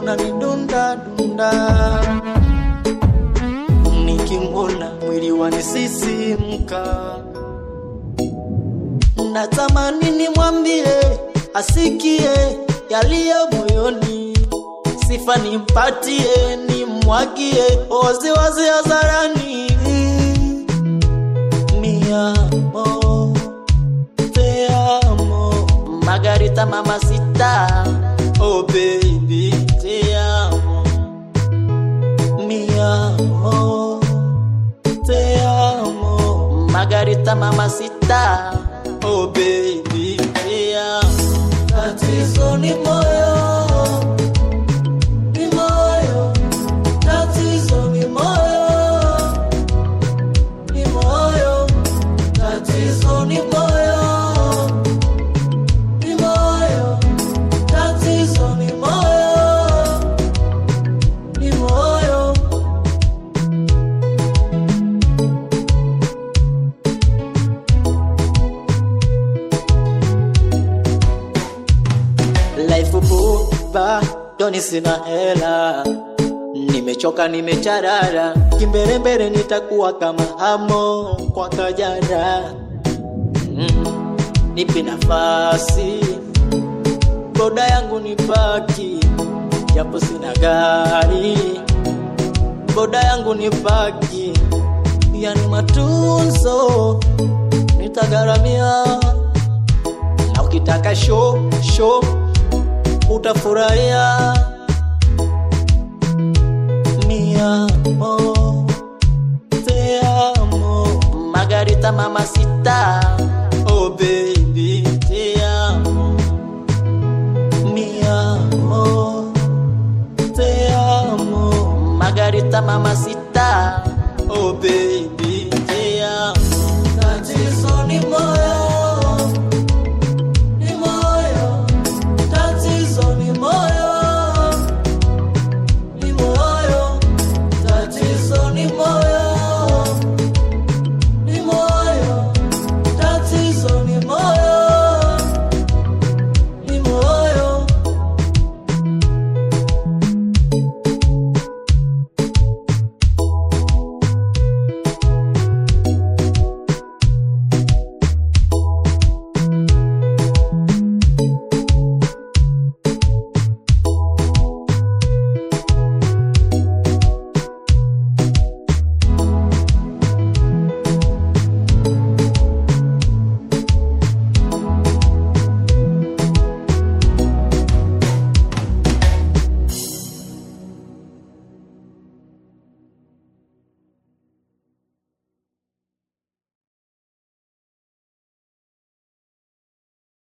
unanidunda dunda, nikimwona mwili wanisisimka, natamani nimwambie asikie yaliyo moyoni, sifa nimpatie, nimwagie waziwazi hadharani. Mi amo, te amo, Margarita mamacita, oh baby, te amo. Mi amo, te amo, Margarita mamacita, oh baby, te amo. Tatizo ni moyo, ni moyo, tatizo ni moyo, ni moyo, tatizo ni moyo, ni moyo, tatizo ni moyo, ni moyo. Life buba, doni sina hela, nimechoka nimecharara, kimbelembele nitakuwa kama hamo kwa kajara. Mm, nipe nafasi, boda yangu nipaki, japo sina gari, boda yangu nipaki, yani matunzo nitagharamia na ukitaka show show utafurahia. Mi amo, te amo, Margarita mamacita, oh baby, te amo. Mi amo, te amo, Margarita mamacita, oh baby.